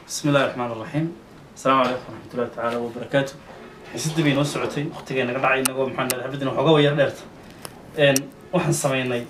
بسم الله الرحمن الرحيم السلام عليكم ورحمة الله تعالى وبركاته حسيت بين وسعتي وقتي أنا قاعد نقول محمد حبيبنا وحقا وير ديرت إن وحن سمينا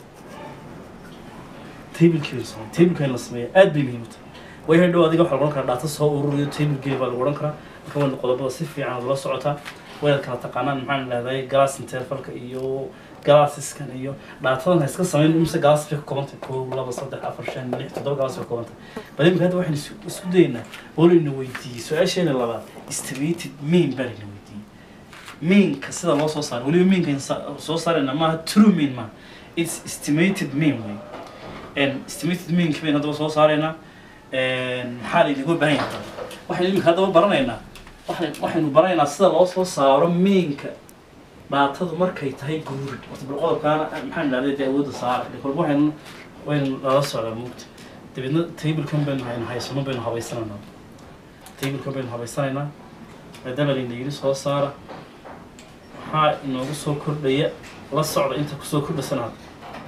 تيبل كيو سمي تيبل كان لسمي أد بمهمة وهي دو أديك وحنا قلنا داتا صو وروديو تيبل كيو بالقرن كرا كمان القضاء بسيف عن الله سعتها وين كانت تقانا محمد هذا جلاس انترفلك إيو galaasiskan iyo dhaatadan ha iska samayn imse galaas bay ka koobantay kow laba saddex afar shan lix toddoba galaas bay ka koobantay bal imika hadda waxaan isu- isku daynaa oo layna weydiiyey su-aasheena labaad estimated mean baa layna weydiiyey meanka sida loo soo saaro weliba meanka in sa- soo saarayna maaha true mean maaha its estimated mean way n estimated meanka baynu haddaba soo saaraynaa maxaa laynaga baahan yahay waxaynu imika haddaba baranaynaa waxay- waxaynu baranaynaa sida loo soo saaro meanka dhaatadu markay tahay guuri horta bal qodobkaana maxaan idhahday dee awoodda saara de kolba waxaynu waynu lala socdaa mugta dabeedna tablekan baynu haynu haysano baynu habaysanaynaa tablekan baynu habaysanaynaa maadaama layna yidhi soo saara maxaa inoogu soo kordhaya la socda inta kusoo kordhasana hadda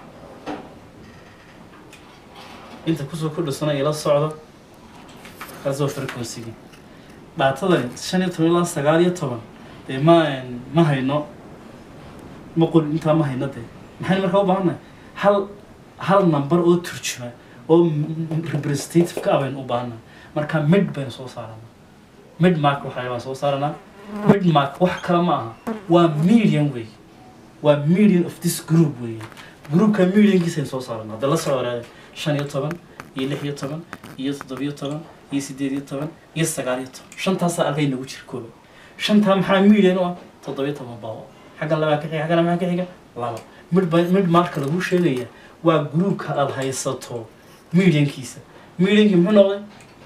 inta kusoo kordhasanaya la socda kaas waa frequency-gi dhaatadani shan iyo toban ilaa sagaal iyo toban dee ma ma hayno ma qorin intaa ma hayno dee maxaynu markaa u baahannahay hal hal number oo turjuma oo m- m- representative ka ah baynu u baahannahay marka mid baynu soo saaranaa mid mark waxay baan soo saaranaa mid mark wax kale ma aha waa median wey waa median of this group wey groupka mediankiisaynu soo saaranaa hadda la soo waraada shan iyo toban iyo lix iyo toban iyo toddobiyo toban iyo sideed iyo toban iyo sagaal iyo toban shantaasaa alkay nagu jira kooba shantaa maxaa median u ah toddobiyo toban baa xaggan labaa ka xiga xaggana maxaa ka xiga laba mid ba mid marka lagu sheegaya waa groupka aad haysato mediankiisa mediankii muxuu noqday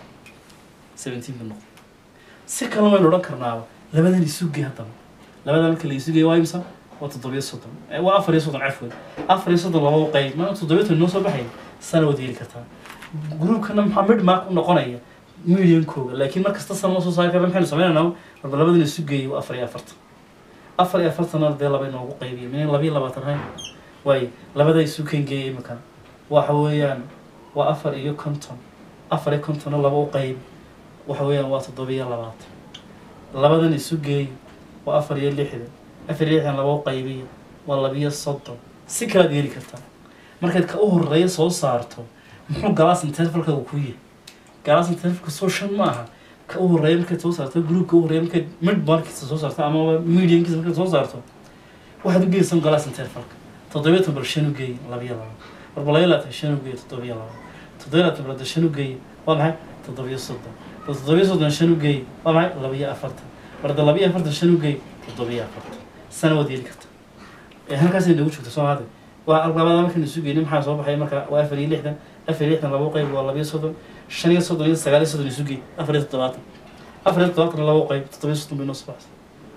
seventeen buu noqday si kale waynu odhan karnaaba labadan isugey haddaba labadan marka la isugey waa imsa waa toddobiyo soddon Eh, waa afar iyo soddon cafwan afar iyo soddon laba u qayb ma toddobiyo toban noo soo baxaya sana waad heli kartaa groupkana maxaa mid mark u noqonaya mediankooga laakiin mar kasta sana ma soo saari karna maxaynu sameynaynaa marba labadan isu geeyay waa afar iyo afartan afar iyo afartan dee laba inoogu qaybiya min laba iyo labaatan hay waayo labada isu kengeeyay imika waxa weeyaan waa afar iyo konton afar iyo kontonna laba u qayb waxa weeyaan waa toddoba iyo labaatan labadan isu geey waa afar iyo lixdan afar iyo lixdan laba u qaybiya waa labiyo soddon si kalaad yeeli kartaa markaad ka u horeeya soo saarto muxuu galaas intervalkaagu ku yahay galaas intervalka soo shan ma aha ka u horeeya markaad soo saarto groupka u horeeya markaad mid markiisa soo saarto ama mediankiisa markaad soo saarto waxaad u geysan galaas intervalka toddobiyo toban bal shan u geey labiyo laba marba labiyo labaatan shan u geey toddobiyo laba toddobiyo labaatan bal hadda shan u geey waa maxay toddobiyo soddon bal toddobiyo soddon shan u geey waa maxay labiyo afartan bal hadda labiyo afartan shan u geey toddobiyo afartan sana waad yeeli karta ee halkaasay nagu joogta soo hade waa labada markaynu isu geynin maxaa soo baxay marka waa afar iyo lixdan afar iyo lixdan laba u qayb waa labiyo soddon shan iyo soddon iyo sagaal iyo soddon isu geey afar iyo toddobaatan afar iyo toddobaatan laba u qayb toddobiyo soddon bay noo soo baxsay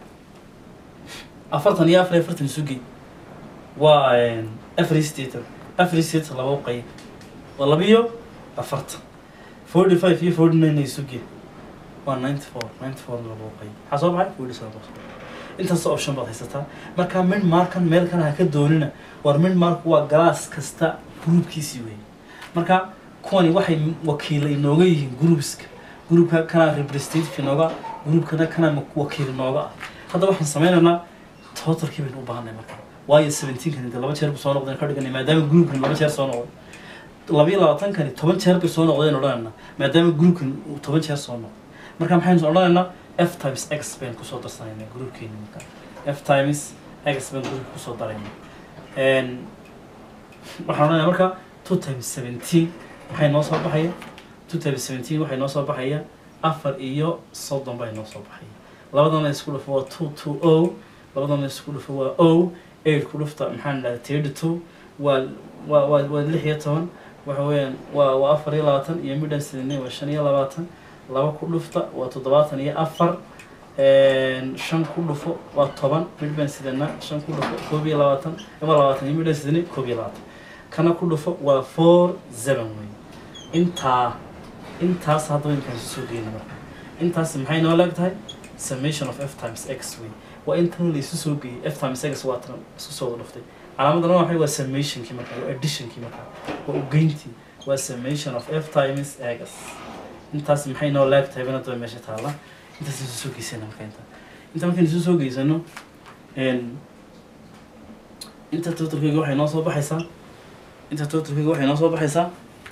afartan iyo afar iyo afartan isu geey waa afar iyo siddeetan afar iyo siddeetan laba u qayb waa labiyo afartan forty five iyo forty nine isu geey waa ninety four ninety four laba u qayb maxaa soo baxay forty seven intaas option baad haysataa marka mid markan meel kana ha ka doonina war mid mark waa galaas kasta groupkiisii wey marka kuwani waxay wakiila inooga yihiin groupska groupka kana representative inooga groupkana kana wakiil inooga ah hadda waxaan sameynaynaa totalkii baynu u baahanay marka waayo seventeenkani de laba jeer buu soo noqdeen ka dhiganay maadaama groupkani laba jeer soo noqday labiyo labaatankani toban jeer bay soo noqdeen odhanaynaa maadaama groupkani uu toban jeer soo noqday marka maxaynu odhanaynaa f times x baynu kusoo darsanaynaa groupkeeni marka f times x baynu groupka kusoo daraynaa Een, waxaan odhanayaa marka two times seventeen waxay noo soo baxaya two times seventeen waxay noo soo baxaya afar iyo soddon bay noo soo baxaya labadana isku dhufo waa two two o labadana isku dhufo waa o eight ku dhufta maxaan dhahay thirty two waa waa waa waa lix iyo toban waxa weeyaan waa waa afar iyo labaatan iyo midhan sidine waa shan iyo labaatan laba ku dhufta waa toddobaatan iyo afar Een, shan ku dhufo waa toban midban sidana shan ku dhufo koob iyo labaatan ama labaatan iyo midhan sidine koob iyo labaatan kana ku dhufo waa four seven wey intaa intaas hadda imkaan isu soo geyna marka intaas maxay noo leeg tahay summation of f times x wey waa intan la isu soo geeyey f times x waa tan isku soo wada dhuftay calaamadana waxay waa summationkii marka waa additionkii marka waa ugeyntii waa summation of f times x intaas maxay noo laag tahay bana daba meesha taalla intaas isu soo geysana marka inta inta markaynu isu soo geysano inta totalkayga waxay noo soo baxaysaa inta totalkayga waxay noo soo baxaysaa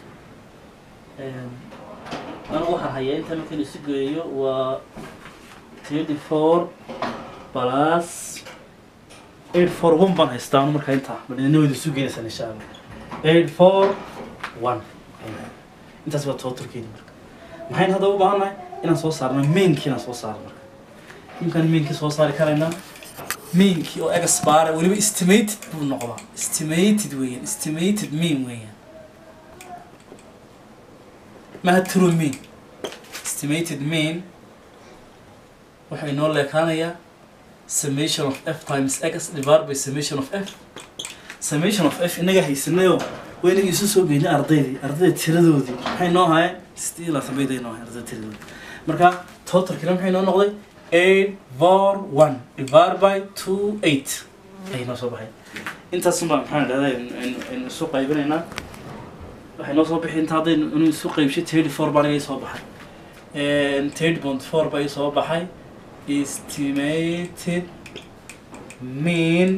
anigu waxaan hayaa inta markaynu isu geeyo waa twenty four plus eight four one baan haystaa anu markaa intaa madina wayda isu geenaysaan insha allah eight four one intaas waa totalkeeni marka maxaynu hadda u baahannahay inaan soo saarno mainkii inaan soo saarno marka imkaan mainkii soo saari karaynaa mainkii oo egasbaara weliba estimated buu noqdaa estimated weeyaan estimated mean weeyaan maha true mean estimated mean waxaa inoo leekaanayaa summation of f times x divided by summation of f summation of f inaga haysanayoo waa inaga isu soo geynay ardaydii ardayda tiradoodii maxay noo ahaayeen sidii ilaa sabayday noo ahayen ardayda tiradoodii marka totalkina maxay noo noqday eight four one divided by two eight ayay noo soo baxay intaas unbaa maxaan idhahdaa aynu isu qaybinaynaa waxay noo soo bixi inta hadday inuu isu qaybshay thirty four baa aniga soo baxay thirty point four baa soo baxay estimated mean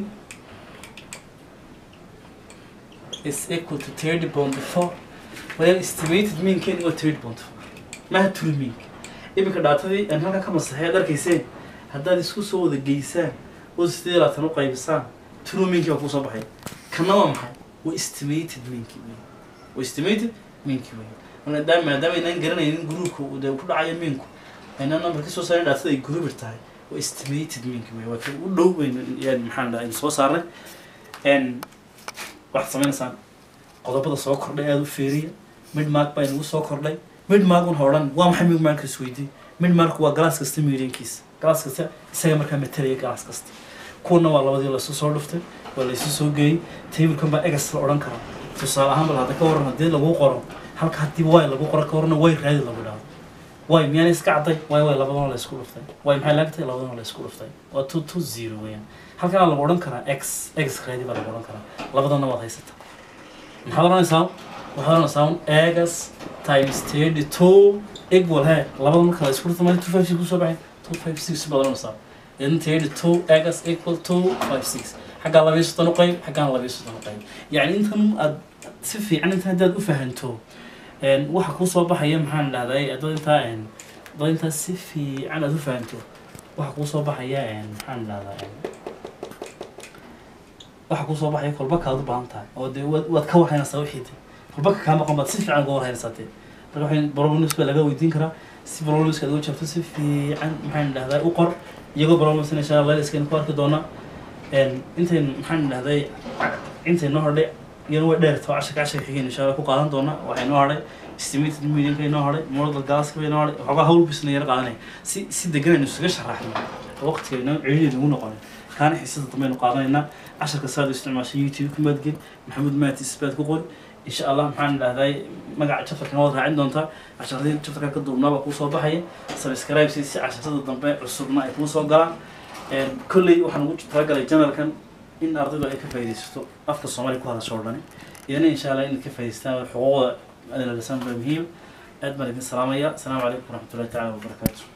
is equal to thirty point four well estimated mean keni waa thirty point four maha true mean iminka dhaatadii aan halkan ka masaxay ad arkayseen haddaad isku soo wada geysaan oo sidee laatan u qaybisaan true meankii baa kusoo baxay kana waa maxay waa estimated meankii wey waa estimated meankii wey maadaama maadaama aynaan garanaynin gruupka uu dee ku dhacayo meanku aynaan number ka soo saarin dhaatada ay groupir tahay waa estimated meankii wey waa kii u dhow weyn yaan maxaan dhahay soo saarnay waxaad sameynaysaan qodobada soo kordhay aada u feeriya midmark baa inagu soo kordhay midmark un hodhan waa maxay midmark isweydiin midmark waa galaas kasta mediankiisa galaas kasta isaga markaa matalaya galaas kasta kuwana waa labadii laysu soo dhuftay waa laysu soo geeyey tablekan baa egas la odhan karaa tusaale ahaan bal hadda ka waran haddii lagu qoro halka haddii way lagu qoro ka warna way raadi lagu dhahdo way miyaana iska cadday way way labadana la isku dhuftay way maxay laagtay labadana la isku dhuftay waa two two zero weeyaan halkana lagu odhan karaa x x raadi baa lagu odhan karaa labadana waad haysataa maxaad odhanaysaa waxaad odhanaysaa un egas times thirty two equal he labada marka la isku dhufto mali two five six kusoo baxay two five six baad odhanaysaa then thirty two egas equal two five six xaggaa labiyo soddon u qayb xaggaan labiyo soddon u qayb yacni intan aad si fiican inta haddaad u fahanto waxa kuu soo baxaya maxaan dhahday dad intaa dad intaa si fiican aad u fahanto waxa kuu soo baxaya maxaan dhahdaa waxa kuu soo baxaya kolba kaad u baahan tahay oo dee waad waad ka warhaynaysaa wixii de kolba ka kaa maqan baad si fiican uga warhaynaysaa dee marka waxay problems baa laga weydiin karaa si problems aad uga jaabto si fiican maxaan dhahdaa u qor iyagoo problems insha allah iskaynu ku arki doonaa intaynu maxaan dhahday intay noo hodhay iyana way dheerto casharka casharka xigeen insha allah ku qaadan doona waxay noo hadhay estimated medianka inoo hadhay model galaska bay noo hadhay waxoogaa hawl bisna yara qaadanay si si degan aynu isaga sharaxno waqtiga inoo celiya nagu noqonin kaana xiisada dambe aynu qaadanaynaa casharka saad u isticmaashay youtube ku maadgel maxamuud maatis baad ku qori insha allah maxaan dhahday magaca chapterkan waad raacin doontaa casharadii chapterkan ka duubnaaba kuu soo baxaya subscribe si si casharada dambe cusubna ay kuu soo galaan kolley waxaan ugu talagalay janalkan in ardaydu ay ka faaidaysato afka soomaaliya ku hadasho o dhani iyana insha allah inaad ka faa'idaystaan xuquuqda adinalisaan baa muhiim aad baan idin salaamaya asalaamu calaykum waraxmatullahi tacala wabarakaatu